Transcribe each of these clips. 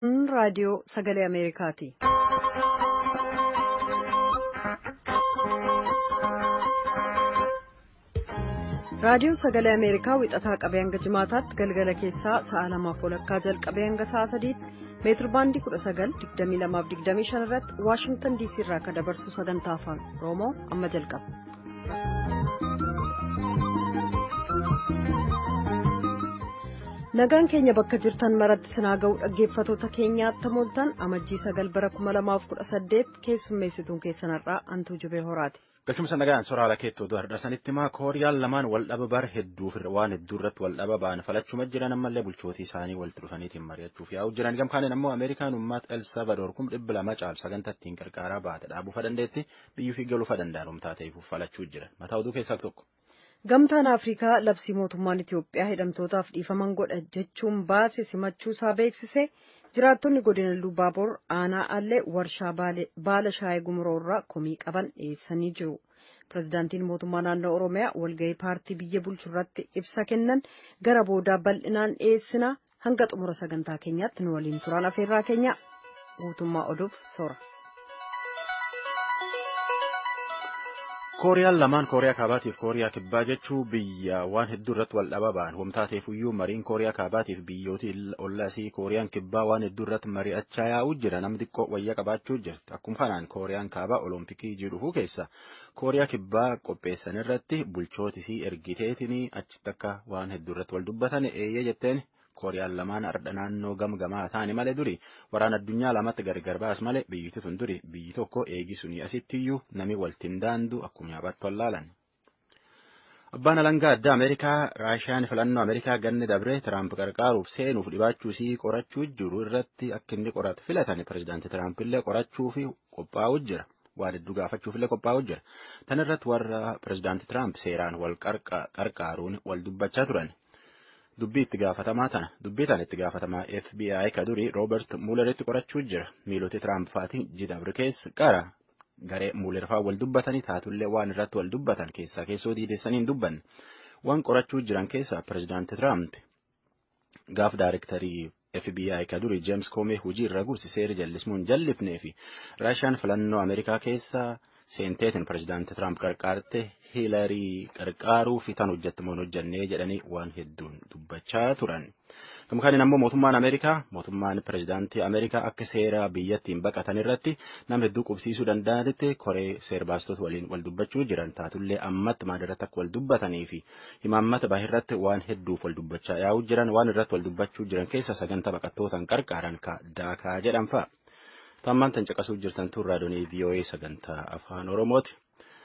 Kun raadiyoo sagalee Ameerikaati. Raadiyoon sagalee Ameerikaa wixataa qabee hanga jimaataatti galgala keessaa sa'a lamaaf walakkaa jalqabee hanga sa'a sadiitti meetir baandii 19,2225 irratti Waashingtan diisii irraa akka dabarsu sagantaa afaan Oromoo amma jalqaba. Nagaan keenya bakka jirtan maratti sinaa ga'u dhaggeeffatoota keenyaatti mooltan amajjii sagal bara 2018 keessummeessituun keessanarraa antuu jubee horaati. Galchumsa nagaan soraala keettoo du'aadha. Sanitti maa kooriyaan lamaan wal dhaba bar hedduuf waan hedduu irratti wal dhaba ba'an falachuma jiran ammallee bulchootii isaanii walitti dhufaniitiin mari'achuuf yaa'u jiran gamkaaniin ammoo Ameerikaan uummata El Salvador kum dhibba lama caal sagantaa ittiin qarqaaraa baate dhaabuufa dandeetti biyyuu fi galuufa danda'an humtaa ta'eef falachuu jiran mataa oduu keessaa tokko. Gamtaan Afrikaa labsii mootummaan Itiyoophiyaa hidhamtootaaf dhiifaman godha jechuun baase simachuusaa beeksise jiraattonni godina Lubaabor aanaa allee warshaa baala shaayii gumuroorraa komii qaban dhiyeessanii jiru. Pireezidaantiin mootummaa naannoo Oromiyaa walgahii paartii biyya bulchu irratti ibsa kennan gara boodaa bal'inaan dhiyeessina hanga xumura sagantaa keenyaatti nu waliin turan afeerraa keenya guutummaa oduuf soora. kooriyaan lamaan kooriyaa kaabaatiif kooriyaa kibbaa jechuu biyya waan hedduu irratti wal dhaba ba'an homtaateefuyyuu mariin kooriyaa kaabaatiif biyyooti ollasii kooriyaan kibbaa waan hedduu irratti mari'achaa yaa'uu jira namni xiqqoo wayya qabaachuu jirti akkuma kanaan kooriyaan kaabaa olompikii jedhufu keessa kooriyaa kibbaa qopheessan irratti bulchootisii ergiteetiin achitti akka waan hedduu irratti wal dubbatan eeyyee jetteen kooriyaan lamaan ardha naannoo gamgamaa taane malee duri waraana addunyaa lamatti gargar baas malee biyyiti tun duri biyyi tokko eegisuni asittiyyuu nami waltiin daandu akkuma yaabattu wallaalan. Abbaan alangaa addaa Ameerikaa Raashiyaan filannoo Ameerikaa ganni dabree Tiraamp qarqaaruuf seenuuf dhibaachuu isii qorachuu jiru irratti akka inni qoratu filatan pireezidaantii Tiraamp illee qorachuuf qophaa'u jira. waan hedduu gaafachuuf illee qophaa'u jira. Tan irratti warra pireezidaantii Tiraamp seeraan wal qarqaaruun wal dubbachaa turan. Dubbii itti gaafatamaa tana dubbii tana itti gaafatamaa FBI ka durii Roobert Muuleritti qorachuu jira miiloti Tiraamp faati jidabre keessa qara garee Muuler fa'aa wal dubbatanii taatullee waan irratti wal dubbatan keessaa keessoo diideessanii hin dubbanne waan qorachuu jiran keessaa pireezidaanti Tiraamp gaaf daarektarii FBI ka durii James Comey hojii irra gursi seera jallismuun jallifnee fi Raashiyaan filannoo Ameerikaa keessaa seenteetiin pireezidaanti Tiraamp qarqaarte hiilarii qarqaaruu fi tan hojjettamoon hojjannee jedhanii waan hedduun dubbachaa turan. Gamkaaniin ammoo mootummaan Ameerikaa mootummaan pireezidaantii Ameerikaa akka seera biyyattiin baqatan irratti nama hedduu qubsiisuu danda'anitti koree seerbaastota waliin wal dubbachuu jiran taatullee ammatti maadarratti akka wal dubbatanii fi himaammata baay'irratti waan hedduuf wal dubbachaa yaa'uu jiran waan irratti wal dubbachuu jiran keessa sagantaa baqattootaan qarqaaran ka daakaa jedhan fa'a. Tammaan tan caqasuu jirtan tun raadiyoo VOA sagantaa afaan Oromooti.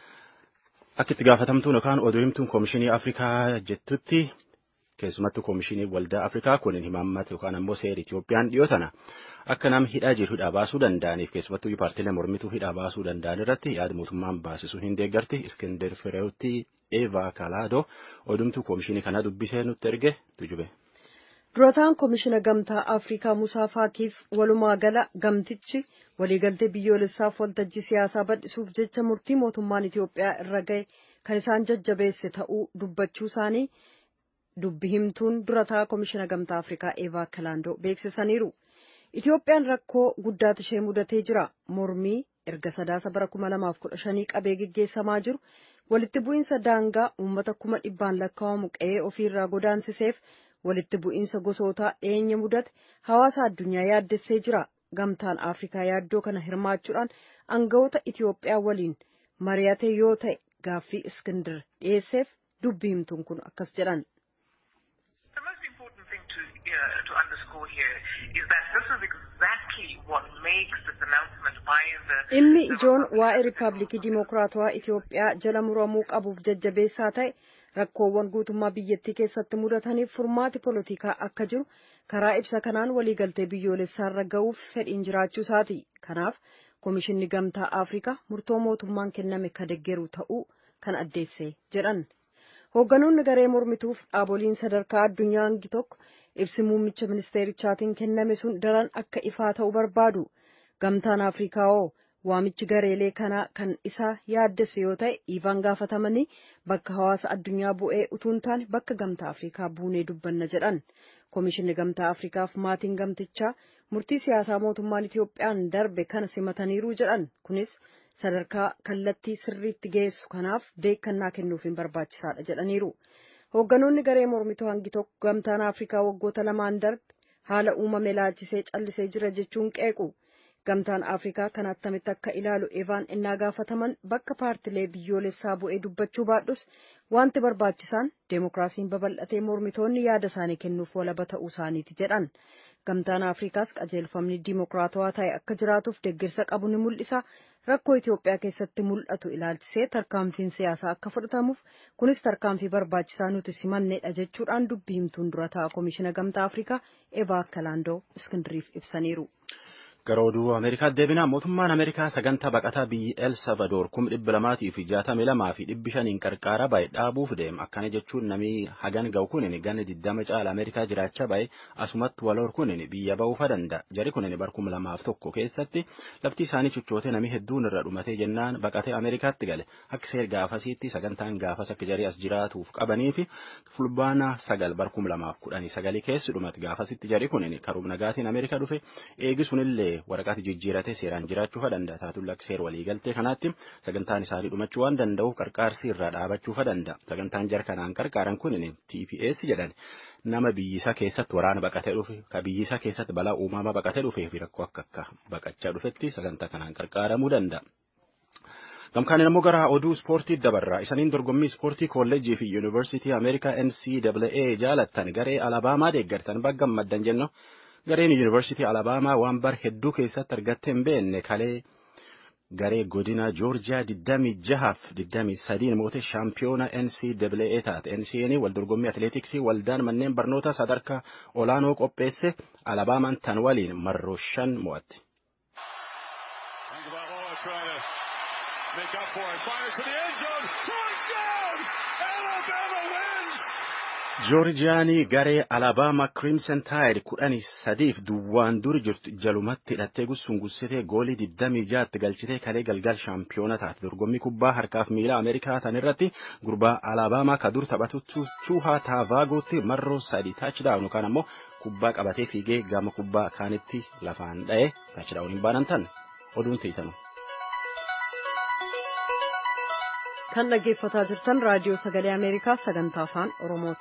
Akka itti gaafatamtuun yookaan oduu himtuun Koomishinii Afrikaa jettutti keessumattuu Koomishinii Waldaa Afrikaa kun himaammata yookaan ammoo seera Itiyoophiyaan dhiyoo tana akka nam hidhaa jiru hidhaa baasuu danda'aniif keessumattuu paartiilee mormituu hidhaa baasuu danda'an irratti yaada mootummaan baasisuu hin deeggarti Iskender Fireewutti Eevaa Kalaadoo odumtuu Koomishinii kana dubbisee nutti erge tujube. durataan koomishina gamtaa afrikaa musaa faakiif walumaa gala gamtichi waliigaltee biyyoolessaaf waltajjii siyaasaa bal'isuuf jecha murtii mootummaan itiyoophiyaa irra gahe kan isaan jajjabeesse ta'uu dubbachuu isaanii dubbi himtuun durataa koomishina gamtaa afrikaa eevaa kalaandoo beeksisaniiru itiyoophiyaan rakkoo guddaatu ishee mudatee jira mormii erga sadaasa bara kuma lamaaf kudha shanii qabee geggeessamaa jiru walitti bu'iinsa daangaa uummata kuma dhibbaan lakkaa'amu qe'ee ofiirraa godaansiseef walitti bu'iinsa gosootaa dhiyeenya mudate hawaasa addunyaa yaaddessee jira gamtaan afrikaa yaaddoo kana hirmaachuudhaan aangawoota itiyoophiyaa waliin mari'ate yoo ta'e gaaffii iskindir dhiyeesseef dubbi himtuun kun akkas jedhan. dhimmi ijoon waa'ee riippaabilikii dimokiraatawaa itiyoophiyaa jala muramuu qabuuf jajjabeessaa ta'e rakkoowwan guutummaa biyyattii keessatti mudataniif furmaati polotikaa akka jiru karaa ibsa kanaan waliigaltee biyyoolessaarra ga'uuf fedhiin jiraachuu isaati kanaaf koomishinni gamtaa afrikaa murtoo mootummaan kenname ka deggeru ta'uu kan addeesse jedhan hoogganoonni garee mormituuf dhaaboliin sadarkaa addunyaa hangi tokko ibsi muummicha ministeerichaatiin kenname sun daran akka ifaa ta'u barbaadu gamtaan afrikaa hoo waamichi gareelee kanaa kan isa yaaddesse yoo ta'e dhiifaan gaafatamanii bakka hawaasa addunyaa bu'ee utuun taane bakka gamtaa afrikaa buunee dubbanna jedhan koomishinni gamtaa afrikaaf maatiin gamtichaa murtii siyaasaa mootummaan Itoophiyaan darbe kana simataniiru jedhan kunis sadarkaa kallattii sirriitti geessu kanaaf beekannaa kennuufiin barbaachisaadha jedhaniiru. Hoogganoonni garee mormituu hangi tokko gamtaan Afrikaa waggoota lamaan darbe haala uumame laalchisee callisee jira jechuun qeequ. Gamtaan Afrikaa kan attamitti akka ilaalu Evaan innaa gaafataman bakka paartilee biyyoolessaa bu'ee dubbachuu baadhus wanti barbaachisaan deemokiraasiin babal'atee mormitoonni yaada isaanii kennuuf walaba ta'uu isaaniiti jedhan. Gamtaan Afrikaas qajeelfamni diimokiraatawaa ta'e akka jiraatuuf deeggarsa qabu ni mul'isa. Rakkoo Itoophiyaa keessatti mul'atu ilaalchisee tarkaanfiin siyaasaa akka fudhatamuuf kunis tarkaanfii barbaachisaa nuti simannedha jechuudhaan dubbii himtuun dura ta'a Komishina Gamtaa Afrikaa Evaa Kalaandoo Iskindiriif ibsaniiru. Gara oduu Ameerikaa deebinaa mootummaan Ameerikaa sagantaa baqataa biyyi El Salvador kuma dhibba lamaatii fi jaatamii lamaa fi dhibbi shaniin qarqaara baay'ee dhaabuuf deema. Akkana jechuun namni hagan ga'u kunin ganna diddama caala Ameerikaa jiraachaa baay'ee asumatti waloor kunin biyya ba'uufa danda'a. Jari kunin bar kuma lamaaf tokko keessatti lafti isaanii cichootee namni hedduun irra dhumatee jennaan baqatee Ameerikaatti gale. Akka seer gaafasiitti sagantaan gaafas akka jarii as jiraatuuf qabanii fi fulbaana sagal bar kuma lamaaf kudhanii sagalii keessi dhumate gaafasitti jari kunin karuum nagaatiin Ameerikaa dhufe eegisunillee waraqaati jijjiiratee seeraan jiraachuu danda'a taatulla seer waliigaltee kanaatti sagantaan isaanii dhumachuu waan danda'uuf qarqaarsi irraa dhaabachuu danda'a sagantaan jar kanaan qarqaaran kun TPS jedhan nama biyyisa keessatti waraana baqatee dhufe ka biyyisa keessatti balaa uumamaa baqatee dhufee fi rakkoo akka akka baqachaa dhufetti sagantaa kanaan qarqaaramuu danda'a. Gamkaan immoo gara oduu ispoortii dabarraa isaniin dorgommii ispoortii kolleejjii fi yuunivarsiitii Ameerikaa NCAA jaalattan garee Alabaamaa deeggartan bagga gammaddan jennu. gareen yuunivarsiitii alabaamaa waan bar hedduu keessatti argattee hin beekne kalee garee godina joorjiyaa 26 fi 23 moote shaampiyoona NCAA taate NCAA wal dorgommii atileetiksii waldaan manneen barnoota sadarkaa olaanoo qopheesse alabaamaan tan waliin marroo shan mo'atte. joorjiyaanii garee alabaamaa crimson tide kudhanii sadiif duwwaan duri jirtu jalumatti hidhattee gussuun gussitee goolii digdamii jaatti galchitee kalee galgal shaampiyoona taate dorgommii kubbaa harkaaf miila ameerikaa tan irratti gurbaa alabaamaa ka dur taphatu tuuhaa taavaagooti marroo sadi taachdaawun yookaan ammoo kubbaa qabatee fiigee gama kubbaa kaanitti lafaan dha'e taachdaawun hin baanan tan oduun teessanu. kan dhaggeeffataa jirtan raadiyoo sagalee ameerikaa sagantaa afaan oromooti.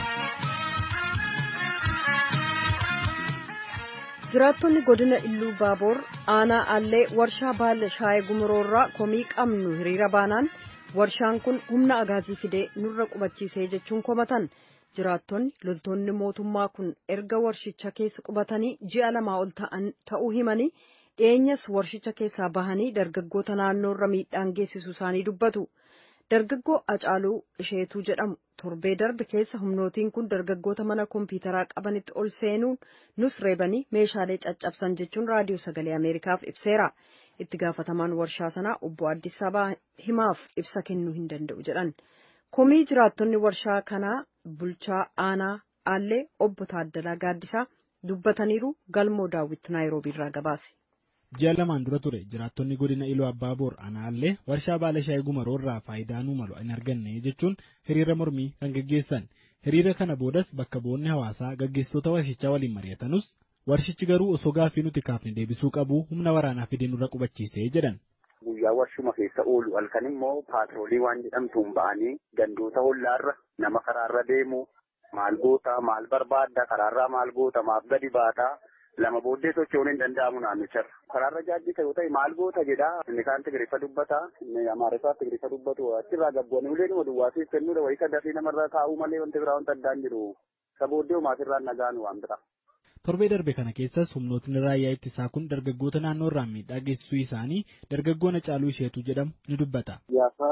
jiraattonni godina illuu baaboor aanaa allee warshaa baala shaayee gumuroorraa komii qabnu hiriira baanaan warshaan kun humna agaazii fidee nurra qubachiisee jechuun komatan jiraattonni loltoonni mootummaa kun erga warshicha keessa qubatanii ji'a lamaa ol ta'uu himanii dhiyeenyas warshicha keessaa bahanii dargaggoota naannoorra miidhaan geessisu isaanii dubbatu. Dargaggoo Acaaluu Isheetuu jedhamu torbee darbe keessa humnootiin kun dargaggoota mana kompiitaraa qabanitti ol seenuun nus reebanii meeshaalee caccabsan jechuun raadiyoo sagalee Ameerikaaf ibseera. Itti gaafatamaan warshaa sanaa obbo Addis Abaa himaaf ibsa kennuu hin danda'u jedhan. Komii jiraattonni warshaa kanaa bulchaa aanaa Allee obbo Taaddalaa Gaaddisaa dubbataniiru galmoo daawwitti Naayiroobiirraa gabaase. ji'a lamaan dura ture jiraattonni godina iluu abbaa boor aanaallee warshaa baala shaayii gumaroorraa faayidaa nu malu hin arganne jechuun hiriira mormii kan gaggeessan hiriira kana boodas bakka bu'oonni hawaasaa gaggeessitoota warshichaa waliin mari'atanus warshichi garuu osoo gaaffii nuti kaafne deebisuu qabu humna waraanaa fidee nurra qubachiisee jedhan. Guyyaa warshuma keessa oolu halkan immoo paatroolii waan jedhamtuun ba'anii gandoota hollaarra nama karaarra deemu maal goota maal barbaadda karaarraa maal goota maaf gadi baataa. lama booddee socho'uun hin danda'amu naannicharra. Karaarra jaajjita yoo ta'e maal goota jedhaa inni kaan Tigiriffa dubbata inni Amaariffaa Tigiriffa dubbatu achirraa gabboonni uleen duwwaasiif kennuudha wayii sadarrii namarraa kaa'uu malee wanti biraa wanta addaan jiru. Isa booddee maatirraan nagaan waan bira. Torbee darbe kana keessas humnootni raayyaa ittisaa kun dargaggoota naannoo irraan miidhaa geessisuu isaanii dargaggoon Acaaluu Isheetuu jedhamu ni dubbata. Gaafa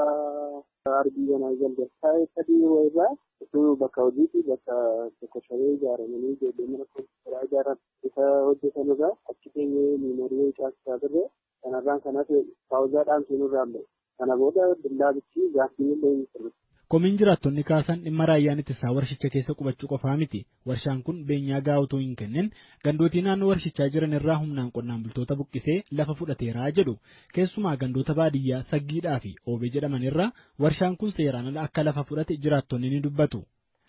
arbii banaa jalde taa'ee sadii irraa osoo bakka hojiitti bakka tokko shabee ijaaramanii ijoollee mana kompiitaraa ijaaran isa hojjetan irraa achi keenyee miimorii caasisaa turre kanarraan kanas paawuzaadhaan seenurraan ba'e. Kana booda billaabichi gaaffii illee hin sirre. Komiin jiraattonni kaasan dhimma raayyaan ittisaa warshicha keessa qubachuu qofaa miti. Warshaan kun beenyaa gahaa otoo hin kennin gandootii naannoo warshichaa jiran irraa humnaan qonnaan bultoota buqqisee lafa fudhateeraa jedhu. Keessumaa gandoota baadiyyaa saggiidhaa fi oobee jedhaman irraa warshaan kun seeraan ala akka lafa fudhate jiraattonni ni dubbatu.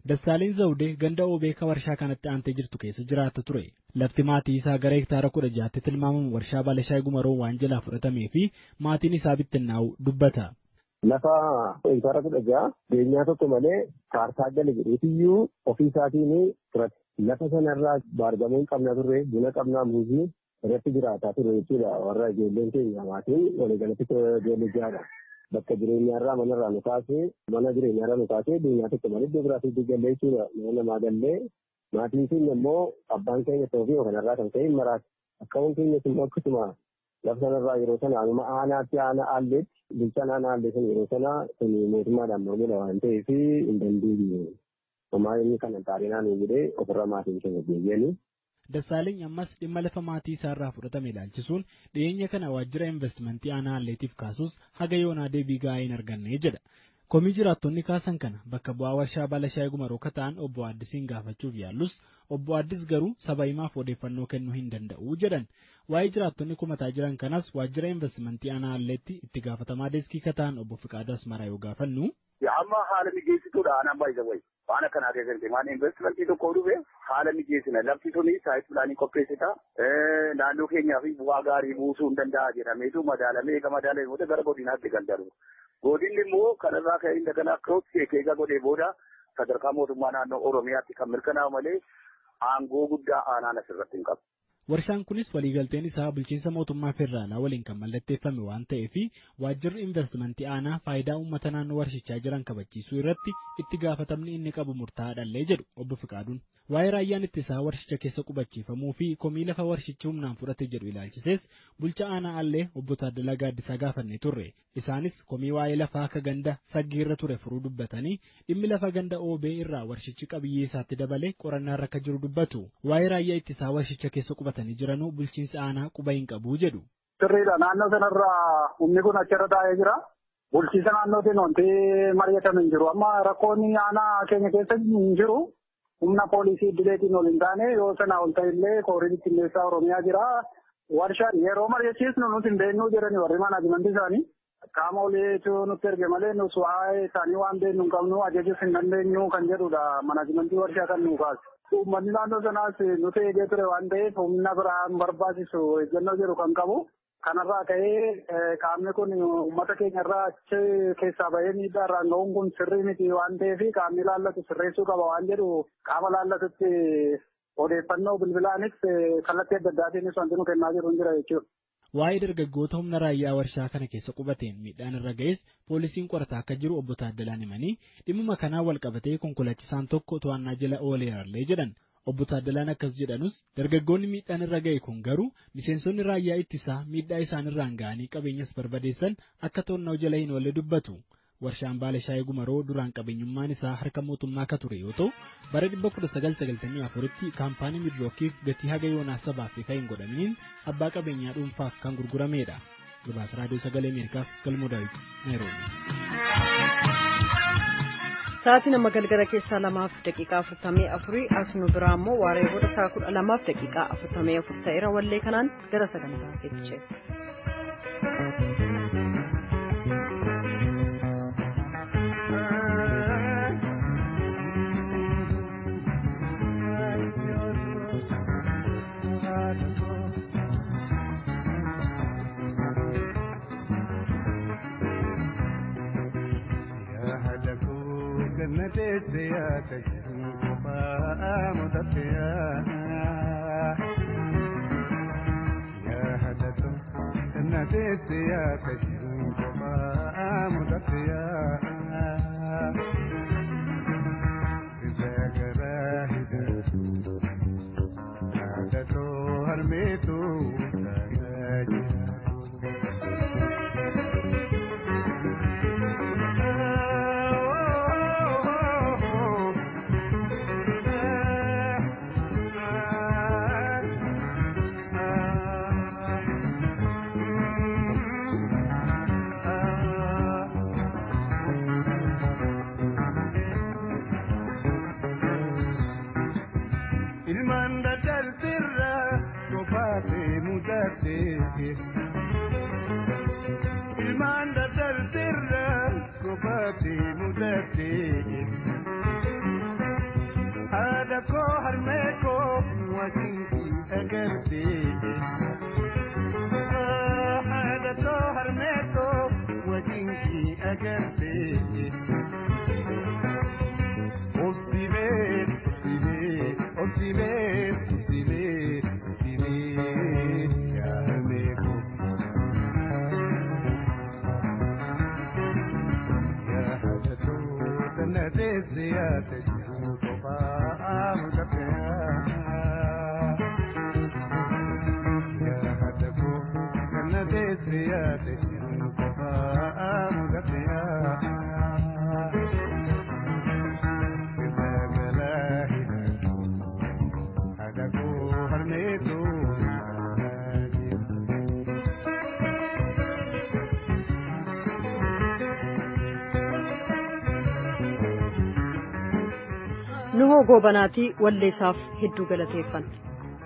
Dassaaleen Zawudee ganda Oobeeka warshaa kanatti aantee jirtu keessa jiraata ture. Lafti maatii isaa gara hektaara kudha jaatti tilmaamamu warshaa Baalashaayii Gumaroo waan jalaa fudhatamee fi maatiin isaa bittinnaa'u dubbata. Lafa hektaara kudha ja'a beenyaa tokko malee kaartaa gala jedheetiyyuu ofii isaatiin fudhate. Lafa sanarraa baargamoo qabna turre buna qabnaa muuzii irratti jiraataa ture jechuudha warra ijoolleen keenya maatiin waliigalatti ijoollee jaadha. Bakka jireenyaarraa manarraa nu kaasee mana jireenyaarraa nu kaasee beenyaa tokko malee iddoo biraatti gallee jechuudha. Nama namaa gallee maatiin keenya immoo abbaan keenya ta'uu fi kanarraa kan ka'e maraati. Akkawwan keenyas immoo akkasuma lafa sanarraa yeroo sana anuma aanaatti aana aalleetti bulchaan aana aallee sun yeroo sana kun mootummaadhaan mormudha waan ta'eef hin dandeenye. Homaa inni kana taarinaan jedhee ofirra maatiin keenya deebi'anii. Dassaaleny ammas dhimma lafa maatii isaarraa fudhatame ilaalchisuun dhiyeenya kana waajjira investimentii aanaa Aalleetiif kaasus haga yoonaa deebii gahaa hin arganne jedha. Komii jiraattonni kaasan kana bakka bu'aa warshaa Baalashaayii Gumaroo ta'an obbo Addisiin gaafachuuf yaallus obbo Addis garuu saba himaaf odeeffannoo kennuu hin danda'u jedhan. Waa'ee jiraattonni kumataa jiran kanas waajjira investimentii aanaa Aalleetti itti gaafatamaa deeskii ta'an obbo Fiqaaduu Asmaraa yoo gaafannu. Amma haala mijeessituudha aanaan baay'isa wayi. Waan akkanaa keessatti waan investimentii tokko dhufe haala mijeessina lafti suni saayit pilaanii qopheessita. Naannoo keenyaa fi bu'aa gaarii buusuu hin danda'a jedhameetu madaalamee eega madaalamee booda gara godinaatti kan darbu. Godinni immoo kanarraa ka'ee daganaa akkasumas eegaa godhee booda sadarkaa mootummaa naannoo Oromiyaatti kan mirkanaa'u malee aangoo guddaa aanaan asirratti hin qabu. Warshaan kunis waliigalteen isaa bulchiinsa mootummaa federaalaa waliin kan mallatteeffame waan ta'eef waajjirri investimentii aanaa faayidaa uummata naannoo warshichaa jiran kabachiisuu irratti itti gaafatamni inni qabu murtaa'aadhallee jedhu obbo Fiqaaduun. Waa'ee raayyaan ittisaa warshicha keessa qubachiifamuu fi komii lafa warshichi humnaan fudhate jedhu ilaalchisees bulcha aanaa allee obbo Taaddalaa Gaaddisaa gaafannee turre. Isaanis komii waa'ee lafaa akka ganda saggiirra ture furuu dubbatanii dhimmi lafa ganda oobee irraa warshichi qabiyyee isaatti dabalee qorannaa akka jiru dubbatu. Waa'ee raayyaa ittisaa warshicha keessa qubatanii jiranuu bulchiinsi aanaa quba hin qabu jedhu. Sirriidha naannoo sanarraa humni kun achirra taa'ee jira. Bulchiinsa naannootiin wanti mari'atame hin jiru. Amma rakkoonni aanaa keenya keessa hin jiru. Humna poolisii idileetiin ol hin taane yoo sanaa ol ta'ellee kooriin qilleessaa Oromiyaa jira. Warshaan yeroo mari'achiisnu nuti hin beeknuu jedhani warri manaajimentii isaanii. Qaama oliitu nutti erge malee nus waa'ee isaanii waan beeknu hin qabnu ajajuus hin dandeenyu kan jedhudha manaajimentii warshaa kan nuu kaasu. Uummanni naannoo sanaas nuti eegee ture waan ta'eef humna biraan barbaachisu eeggannoo jedhu kan qabu. Kanarraa ka'ee qaamni kun uummata keenyarraa achi keessaa bahee miidhaa irraan ga'uun kun sirrii miti waan ta'eef qaamni laallatu sirreessuu qaba waan jedhu qaama laallatutti odeeffannoo bilbilaanis kallattii adda addaatiinis wanti nu kennaa jiru hin jira jechuudha. Waa'ee dargaggoota humna raayyaa warshaa kana keessa qubateen miidhaan irra ga'es poolisiin qorataa akka jiru obbo Taaddalaan himanii dhimma kanaan wal qabatee konkolaachisaan tokko to'annaa jala ooleerallee jedhan. Obbo Taaddalaan akkas jedhanus dargaggoonni miidhaan irra ga'e kun garuu miseensonni raayyaa ittisaa miidhaa isaan irraan ga'anii qabeenyas barbadeessan akka to'annoo jala hin oolle dubbatu. Warshaan Baalashaayii Gumaroo duraan qabeenyummaan isaa harka mootummaa akka ture yoo ta'u bara 1994tti kaampaanii Midrookiif gatii haga yoonaa sabaaf ifa hin godhaminiin abbaa qabeenyaa dhuunfaaf kan gurguramedha. Gabaasa Raadiyoo Sagalee Ameerikaaf Galmoo Daawit Naayiroobi. Sa'aatii nama galgala keessaa lamaaf daqiiqaa afurtamii afurii as nu biraa immoo waaree booda sa'a kudha lamaaf daqiiqaa afurtamii afur ta'eera wallee kanaan gara sagantaa fiichee. teessee tajaajilu qofaa mudatee yaadatu na teessee tajaajilu qofaa mudatee isa garaa hidhatu yaadatu harmeetu tajaajila. ilmaan daddartirra kophaatti mudate haadha koo harmee koo wajjin agartee. Haadha koo harmee koo wajjin agartee. Obsibee, obsibee, obsibee, obsibee, obsibee, yaa harmee koo. Yaa haadha koo tana teessee yaada jiru kophaa mudafee. Yaa haadha koo tana teessee yaada jiru kophaa mudafee. nuhoo goobanaatii walleessaaf hedduu galateeffanna.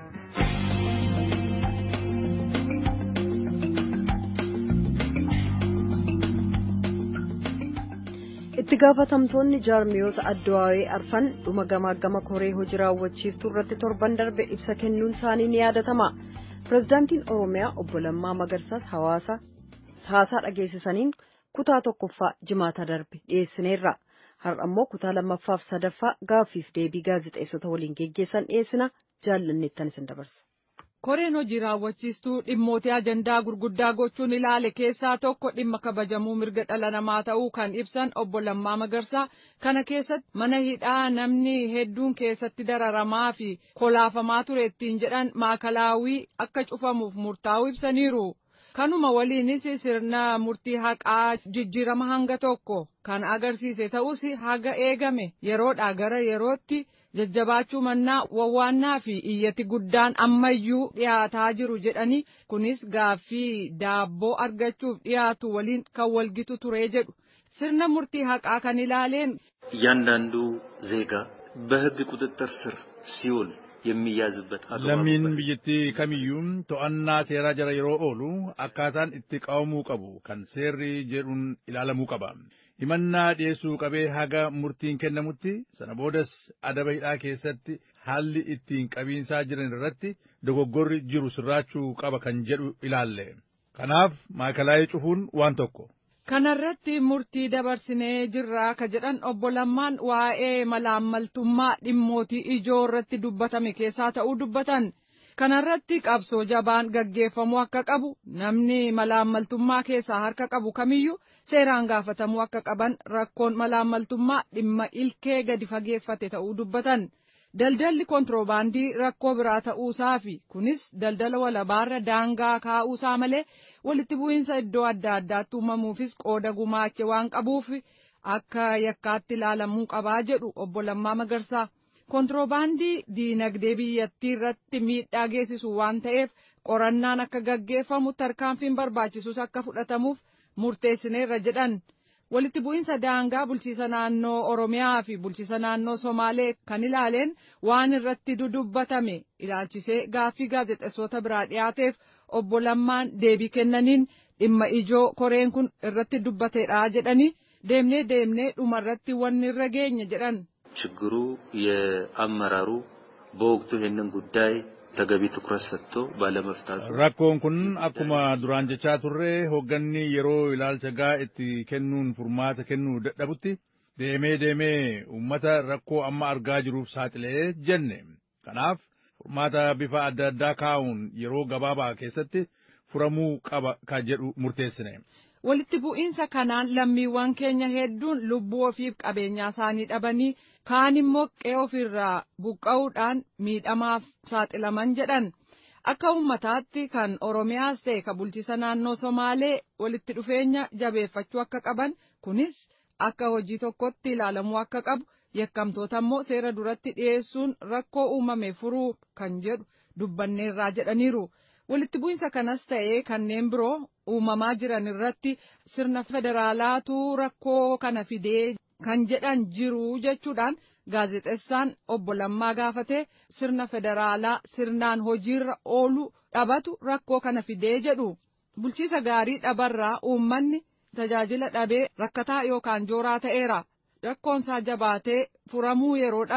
itti gaafatamtoonni jaarmiyoota addawaawee arfan dhuma gamaa gama koree hojii raawwachiiftuu irratti torban darbe ibsa kennuun isaanii ni yaadatama pirezidaantiin oromiyaa obbo Lammaa Magarsaas hawaasa haasaa dhageessisaniin kutaa tokkoffaa jimaata darbe dhiyeessineerra har'a immoo kutaa lammaffaaf sadaffaa gaaffiif deebii gaazexeessota waliin geggeessan dhiyeessina jaallanneettan isin dabarsa. koreen hojii raawwachiistuu dhimmoota ajandaa gurguddaa gochuun ilaale keessaa tokko dhimma kabajamuu mirga dhala namaa ta'uu kan ibsan obbo Lammaa Magarsaa kana keessatti mana hidhaa namni hedduun keessatti dararamaa fi kolaafamaa ture ittiin jedhan maakalaawii akka cufamuuf murtaa'uu ibsaniiru. Kanuma waliinis sirna murtii haqaa jijjiirama hanga tokko kan agarsiise ta'us haga eegame yeroodhaa gara yerootti. jajjabaachuu mannaa wawwaannaa fi iyyati guddaan ammayyuu dhiyaataa jiru jedhanii kunis gaaffii daabboo argachuuf dhiyaatu waliin kan walgitu ture jedhu sirna murtii haqaa kan ilaaleen. እያንዳንዱ ዜጋ በሕግ ቁጥጥር ስር ሲውል የሚያዝበት lammiin biyyattii kamiyyuu to'annaa seeraa jala yeroo oolu akkaataan itti qabamuu qabu kan seerri jedhuun ilaalamuu qaba. himannaa dhiyeessuu qabee haga murtiin kennamutti sana boodas adaba hidhaa keessatti haalli ittiin qabiinsaa jiran irratti dogoggorri jiru sirraachuu qaba kan jedhu ilaalle. Kanaaf maakalaayii cufuun waan tokko. Kanarratti murtii dabarsinee jirraa ka jedhan obbo Lammaan waa'ee malaammaltummaa dhimmootii ijoo irratti dubbatame keessaa ta'uu dubbatan. Kanarratti qabsoo jabaan gaggeeffamuu akka qabu namni malaammaltummaa keessaa harka qabu kamiyyuu seeraan gaafatamuu akka qaban rakkoon malaammaltummaa dhimma ilkee gadi fageeffate ta'uu dubbatan. Daldalli kontiroobaandii rakkoo biraa ta'uusaa fi kunis daldala walabaarra daangaa kaa'uusaa malee walitti bu'iinsa iddoo adda addaatti uumamuufis qooda gumaache waan qabuuf akka yakkaatti ilaalamuu qabaa jedhu obbo Lammaa Magarsaa. Kontiroobaandii diinagdee biyyattii irratti miidhaa geessisu waan ta'eef qorannaan akka gaggeeffamu tarkaanfiin barbaachisus akka fudhatamuuf murteessineerra jedhan. Walitti bu'iinsa daangaa bulchiisa naannoo Oromiyaa fi bulchiisa naannoo Somaalee kan ilaaleen waan irratti dudubbatame ilaalchisee gaaffii gaazexeessota biraa dhiyaateef obbo Lammaan deebii kennaniin dhimma ijoo koreen kun irratti dubbateedha jedhanii deemnee deemnee dhumarratti wanni irra geenye jedhan. ችግሩ የአመራሩ በወቅቱ ይህንን ጉዳይ ተገቢ ትኩረት ሰጥቶ ባለመፍታቱ Rakkoon kun akkuma duraan jechaa turre hoogganni yeroo ilaalcha gaa itti kennuun furmaata kennuu dadhabutti deemee deemee uummata rakkoo amma argaa jiruuf saaxilee jenne. Kanaaf furmaata bifa adda addaa kaa'uun yeroo gabaabaa keessatti furamuu qaba kan jedhu murteessine. Walitti bu'iinsa kanaan lammiiwwan keenya hedduun lubbuu ofiif qabeenyaa isaanii dhabanii kaan immoo qe'ee ofirraa buqqa'uudhaan miidhamaaf saaxilaman jedhan. Akka uummataatti kan Oromiyaas ta'e kan bulchiisa naannoo Somaalee walitti dhufeenya jabeeffachuu akka qaban kunis akka hojii tokkotti ilaalamuu akka qabu yakkamtoota immoo seera duratti dhiyeessuun rakkoo uumame furuu kan jedhu dubbanneerraa jedhaniiru. Walitti bu'iinsa kanas ta'ee kanneen biroo uumamaa jiran irratti sirna federaalaatu rakkoo kana fidee kan jedhan jiru jechuudhaan gaazexeessaan obbo Lammaa gaafatee sirna federaalaa sirnaan hojiirra oolu dhabatu rakkoo kana fidee jedhu. Bulchiisa gaarii dhabarraa uummanni tajaajila dhabee rakkataa yookaan jooraa ta'eera. Rakkoonsaa jabaatee furamuu yeroo dhabu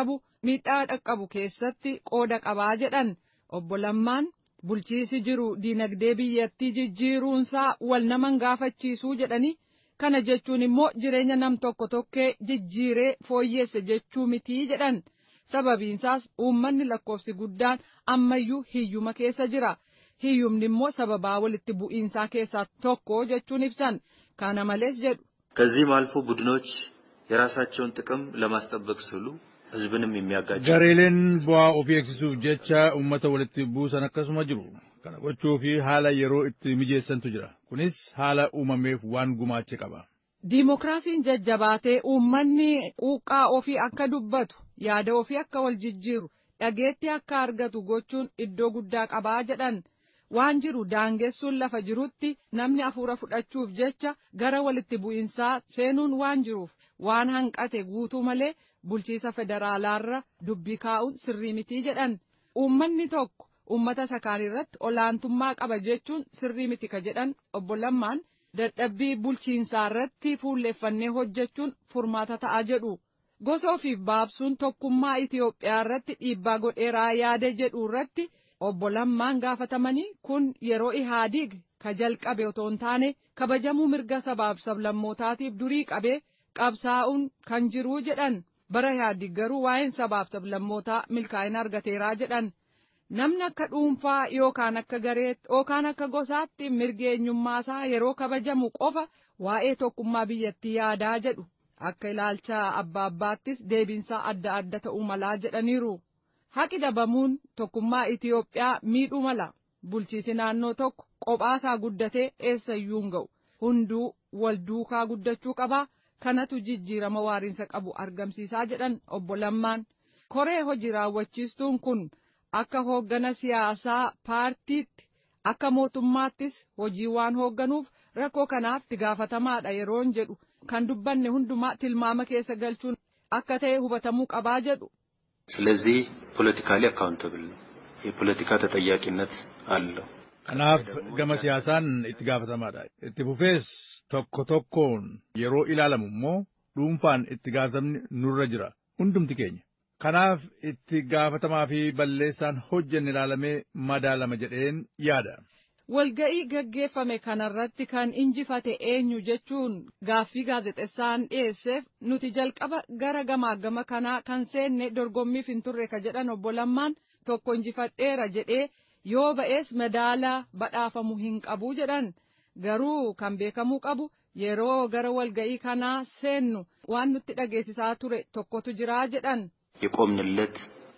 miidhaa dhaqqabu keessatti qooda qabaa jedhan obbo Lammaan bulchiisi jiru diinagdee biyyattii jijjiiruunsaa wal naman gaafachiisuu jedhanii kana jechuun immoo jireenya nam tokko tokkee jijjiiree fooyyeesse jechuu mitii jedhan sababiinsaas uummanni lakkoofsi guddaan ammayyuu hiyyuma keessa jira hiyyumni immoo sababaa walitti bu'iinsaa keessaa tokko jechuun ibsan kana malees jedhu. ከዚህም አልፎ ቡድኖች የራሳቸውን ጥቅም ለማስጠበቅ ሲሉ ህዝብንም የሚያጋጭ gareeleen bu'aa ofii eegsisuuf jecha uummata walitti buusan akkasuma jiru kana gochuu fi haala yeroo itti mijeessantu jira kunis haala uumameef waan gumaache qaba. Diimokiraasiin jajjabaatee uummanni quuqqaa ofii akka dubbatu yaada ofii akka wal jijjiiru dhageettii akka argatu gochuun iddoo guddaa qabaa jedhan waan jiru daangessuun lafa jirutti namni hafuura fudhachuuf jecha gara walitti bu'insaa seenuun waan jiruuf waan hanqate guutuu malee bulchiisa federaalaarra dubbii kaa'uun sirrii mitii jedhan uummanni tokko uummata sakaan irratti olaantummaa qaba jechuun sirrii miti ka jedhan obbo Lammaan dadhabbii bulchiinsaa irratti fuulleeffannee hojjechuun furmaata ta'a jedhu. Gosa ofiif baabsuun tokkummaa Itiyoophiyaa irratti dhiibbaa godheeraa yaada jedhu irratti obbo Lammaan gaafatamanii kun yeroo Ihaadiig ka jalqabe otoo hin taane kabajamuu mirga sabaaf sablammootaatiif durii qabee qabsaa'uun kan jiruu jedhan bara Ihaadiig garuu waa'een sabaaf sablammootaa milkaa'ina argateeraa jedhan. Namni akka dhuunfaa yookaan akka gareetti yookaan akka gosaatti mirgi eenyummaasaa yeroo kabajamu qofa waa'ee tokkummaa biyyattii yaadaa jedhu akka ilaalcha abbaa abbaattis deebiinsaa adda adda ta'uu malaa jedhaniiru. Haqi dhabamuun tokkummaa Itiyoophiyaa miidhuu mala. Bulchiisi naannoo tokko qophaasaa guddatee eessayyuu hin ga'u. Hunduu wal duukaa guddachuu qabaa. Kanatu jijjiirama waariinsa qabu argamsiisaa jedhan obbo Lammaan. Koree hojii raawwachiistuun kun. akka hooggana siyaasaa paartiitti akka mootummaattis hojii waan hoogganuuf rakkoo kanaaf itti gaafatamaadha yeroon jedhu kan dubbanne hundumaa tilmaama keessa galchuun akka ta'e hubatamuu qabaa jedhu. ስለዚህ ፖለቲካሊ አካውንተብል ነው። የፖለቲካ ተጠያቂነት አለው። Kanaaf gama siyaasaan itti gaafatamaadha. Itti fufees tokko tokkoon yeroo ilaalamu immoo dhuunfaan itti gaafatamni nurra jira. Hundumti keenya. Kanaaf itti gaafatamaa fi balleessaan hojjenne ilaalamee madaalama jedheen yaada. Walga'ii gaggeeffame kanarratti kan injifate eenyu jechuun gaaffii gaazexessaan dhiyeesseef nuti jalqaba gara gamaa gama kanaa kan seenne dorgommiif hin turre ka jedhan obbo Lammaan tokko injifadheera jedhee yoo ba'ees madaalaa badhaafamu hin qabu jedhan garuu kan beekamuu qabu yeroo gara walga'ii kanaa seennu waan nutti dhageessisaa ture tokkotu jiraa jedhan. የቆምንለት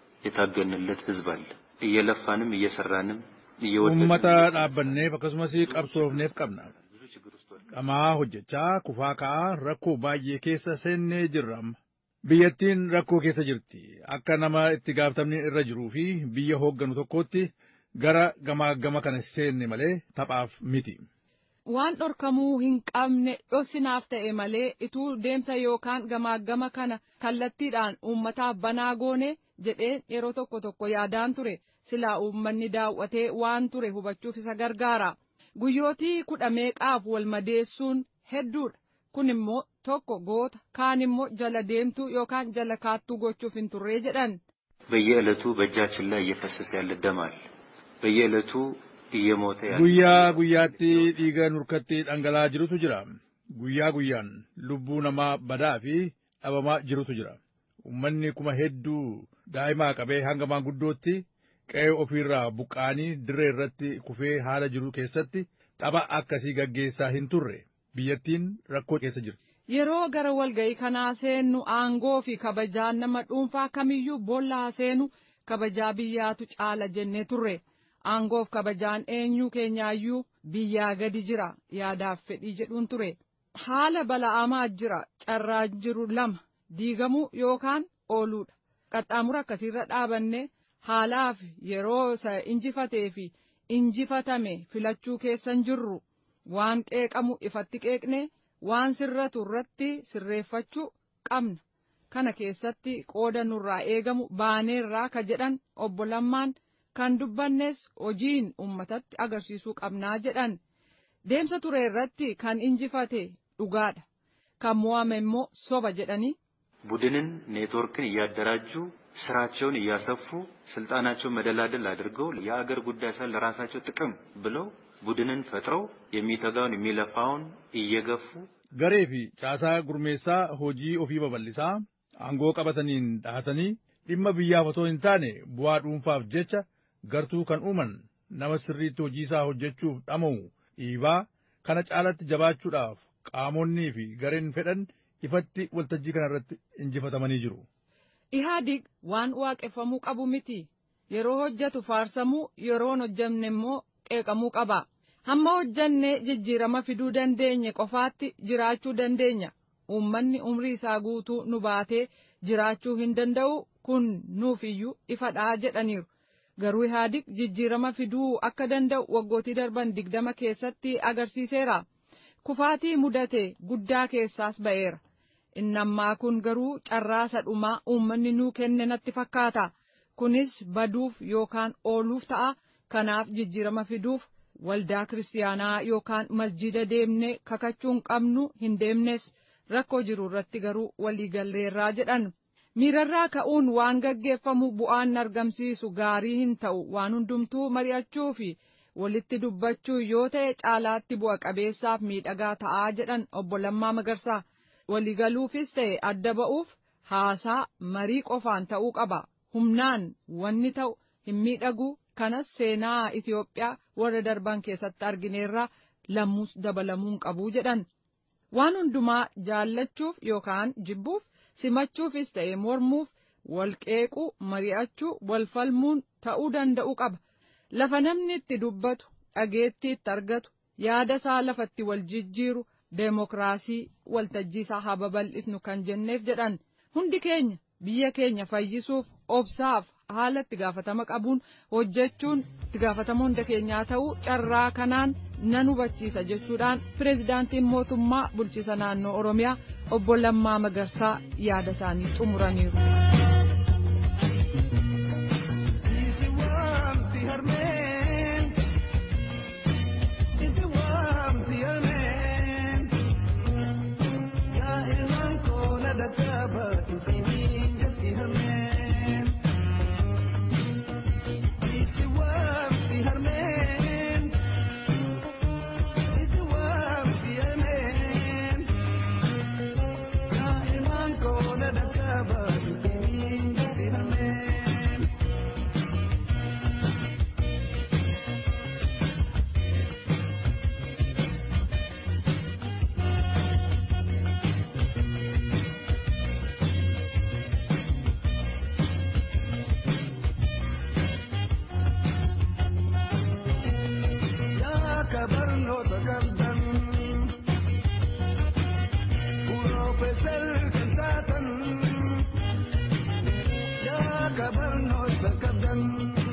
የታገንለት ህዝብ አለ። እየለፋንም እየሰራንም Uummata dhaabbanneef akkasumas qabsoofneef qabna. Qamaa hojjechaa kufaa ka'aa rakkoo baay'ee keessa seennee jirra amma. Biyyattiin rakkoo keessa jirti. Akka nama itti gaafatamni irra jiruu fi biyya hoogganu tokkootti gara gamaa gama kana seenne malee taphaaf miti. Waan dhorkamuu hin qabne dhossinaaf ta'e malee ituu deemsa yookaan gamaa gama kana kallattiidhaan uummataaf banaa goone jedheen yeroo tokko tokko yaadaan ture. silaa uummanni daawwatee waan ture hubachuuf isa gargaara. Guyyootii kudha meeqaaf wal madeessuun hedduudha. Kun immoo tokko goota kaan immoo jala deemtuu yookaan jala kaattuu gochuuf hin turree jedhan. በየዕለቱ በእጃችን ላይ እየፈሰሰ ያለ ደም አለ። በየዕለቱ እየሞተ ያለ Guyyaa guyyaatti dhiiga nurkatti dhangala'aa jirutu jira. Guyyaa guyyaan lubbuu namaa badaa fi dhabamaa jirutu jira. Uummanni kuma hedduu daa'imaa qabee hanga maanguddootti qe'ee ofiirraa buqqaanii dirree irratti kufee haala jiru keessatti tapha akkasii gaggeessaa hin turre biyyattiin rakkoo keessa jirti. Yeroo gara walga'ii kanaa seennu aangoo fi kabajaan nama dhuunfaa kamiyyuu boollaa seenu kabajaa biyyaatu caala jennee turre. Aangoof kabajaan eenyuu keenyaayyuu biyyaa gadi jira yaadaaf fedhii jedhuun ture. Haala bala'amaa jira carraa jiru lama diigamuu yookaan ooluudha. Qaxxaamura akkasiirra dhaabanne haalaaf yeroo isa injifatee fi injifatame filachuu keessan jirru waan qeeqamu ifatti qeeqne waan sirratu irratti sirreeffachuu qabna. Kana keessatti qooda nurraa eegamu baaneerraa ka jedhan obbo Lammaan kan dubbannes hojiin uummatatti agarsiisuu qabnaa jedhan. Deemsa ture irratti kan injifate dhugaadha. Kan mo'ame immoo soba jedhanii ቡድንን ኔትወርክን እያደራጁ ስራቸውን እያሰፉ ስልጣናቸውን መደላደል አድርገው የአገር ጉዳይ ሳይሆን ለራሳቸው ጥቅም ብለው ቡድንን ፈጥረው የሚተጋውን የሚለፋውን እየገፉ garee fi caasaa gurmeessaa hojii ofii babal'isaa aangoo qabataniin dhahatanii dhimma biyyaaf otoo hin taane bu'aa dhuunfaaf jecha gartuu kan uuman nama sirriitti hojii isaa hojjechuuf dhama'u dhiibaa kana caalatti jabaachuudhaaf qaamonnii fi gareen fedhan ifatti waltajjii kanarratti injifatamanii jiru. Ihaadig waan waaqeffamuu qabu miti. Yeroo hojjetu faarsamuu, yeroo hin hojjenne immoo qeeqamuu qaba. Hamma hojjannee jijjiirama fiduu dandeenye qofaatti jiraachuu dandeenya. Uummanni umrii isaa guutuu nu baatee jiraachuu hin danda'u kun nuuf iyyuu ifadhaa jedhaniiru. Garuu Ihaadig jijjiirama fiduu akka danda'u waggootii darban digdama keessatti agarsiiseera. Kufaatii mudate guddaa keessaas ba'eera. Inni ammaa kun garuu carraa sadhumaa uummanni nuu kenne natti fakkaata. Kunis baduuf yookaan ooluuf ta'a. Kanaaf jijjiirama fiduuf waldaa kiristaanaa yookaan masjida deemnee kakachuun qabnu hin deemnes rakkoo jiru irratti garuu waliigalleerraa jedhan. Miirarraa ka'uun waan gaggeeffamu bu'aan argamsiisu gaarii hin ta'u waan hundumtuu mari'achuu fi walitti dubbachuu yoo ta'e caalaatti bu'a qabeessaaf miidhagaa ta'aa jedhan obbo Lammaa Magarsaa. Waliigaluufis ta'e adda ba'uuf haasaa marii qofaan ta'uu qaba. Humnaan wanni ta'u hin miidhagu kanas seenaa Itoophiyaa warra darban keessatti argineerra lammus dabalamuun qabu jedhan. Waan hundumaa jaallachuuf yookaan jibbuuf simachuufis ta'e mormuuf wal qeequu mari'achuu wal falmuun ta'uu danda'u qaba. Lafa namni itti dubbatu dhageettii itti argatu yaada isaa lafatti wal jijjiiru deemokiraasii waltajjii isaa haa babal'isnu kan jenneef jedhan hundi keenya biyya keenya fayyisuuf obsaaf haala itti gaafatama qabuun hojjechuun itti gaafatama hunda keenyaa ta'uu carraa kanaan nan hubachiisa jechuudhaan pireezidaantiin mootummaa bulchiisa naannoo oromiyaa obbo Lammaa Magarsaa yaada isaanii xumuraniiru. Kabarno sakadam